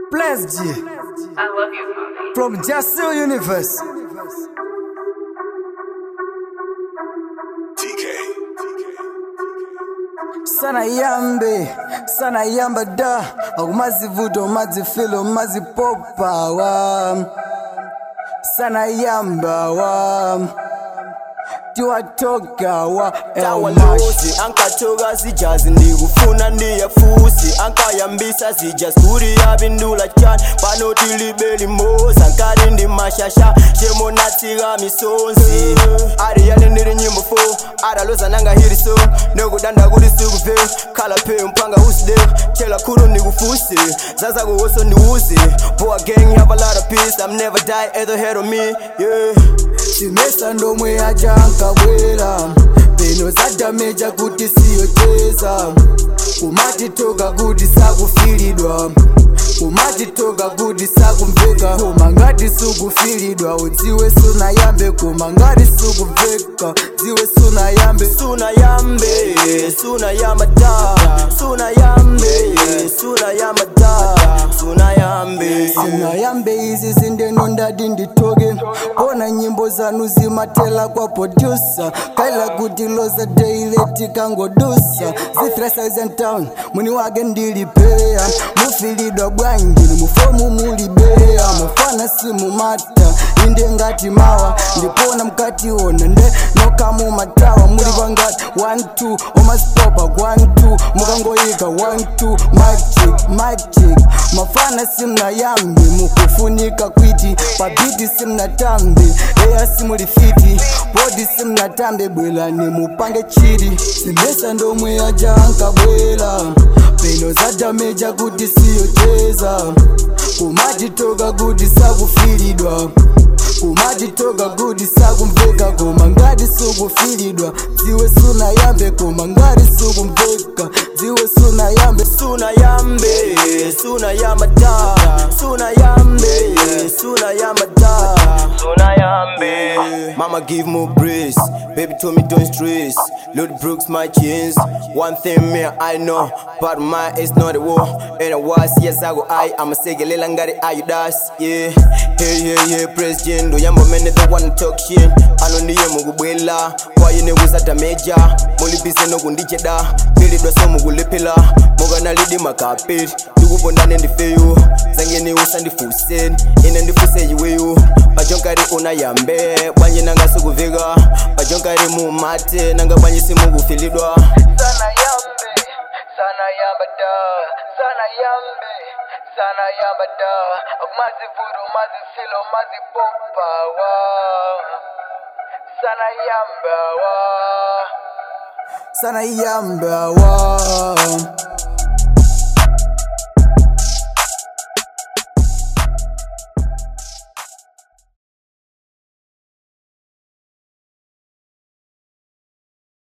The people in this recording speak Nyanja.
Bless G I love you, mommy. from Jasil Universe. Sana yambe, sana yamba da Akumazivuto, mazifilo, mazipopa wa Sana yamba wa Tiwatoka wa Elmash tawalozi ankatoka zijazi ndikufuna ndiyafusi ankayambisa zijaskuri yapindula chani panoti libeli moza nkati ndi mashasha chemonatsika misonzi ari yane ndiri nyimbo fo adaloza nanga hiri so nekudanda kuti sikuve khala phe mpanga uside chela khulu ndikufusi zazakuwoso ndiwuzi boa gang have a lot of peace i'm never die at the head of me yeah Simesa ndomwe aja ankabwera peno zadameja kuti siyocheza kumatitoka kuti sakufilidwa kumatitoka kuti sakumveka koma ngati sukufilidwa udziwe sunayambe koma ngati sukuveka dziwe sunayambe suna yambe suna yamada suna yambe suna yamada suna yambe sinayambe izi zindeno ndati nditoke kona nyimbo zanu zimatela kwa produsa kaila kuti loza daily tikangodusa zi-3000 mwini wake ndilipeya mufilidwa bwanjini mufomu mulibeya mufana simumata inde ngati mawa ndipona mkationa nde nokamumatawa muli pangati 12 omazipopa 12 mukangoyika 12 magic magic mafana simnayambi mukufunika kwiti pabiti simnatambi eya simulifiti podi simnatambe bwelani mupange chiri simesa ndomwe aja ankabwela peno zadameja kuti siyocheza kumatitoka kuti sakufilidwa kumatitoka kuti sakumveka koma ngati sukufilidwa dziwe sunayambe koma ngati sukumveka dziwe sunayambe suna yambe suna yamada suna yambe suna yamada suna yambe mama give me breeze baby told me don't stress lord brooks my chains one thing me i know but my is not a war and i was yes i go i i'm a segelela ngari ayudas yeah hey hey hey president uyambo mene the one talk shit ano ndiye mukubwela kwayine kuzatameja mulibize nokundicheda pilidwa so mukuliphila mukanalidi makapeti ndikupondane ndifeyo zangeni usandifuseni ine ndifuse iweyo pachonkari unayambe bwanje nanga sikuvika pachonkari mumate nanga bwanje simukufilidwa sana yambe sana yamba da sana yambe sana yamba da mazivuro mazifilo mazipopa wa sana yamba wa sana yamba wa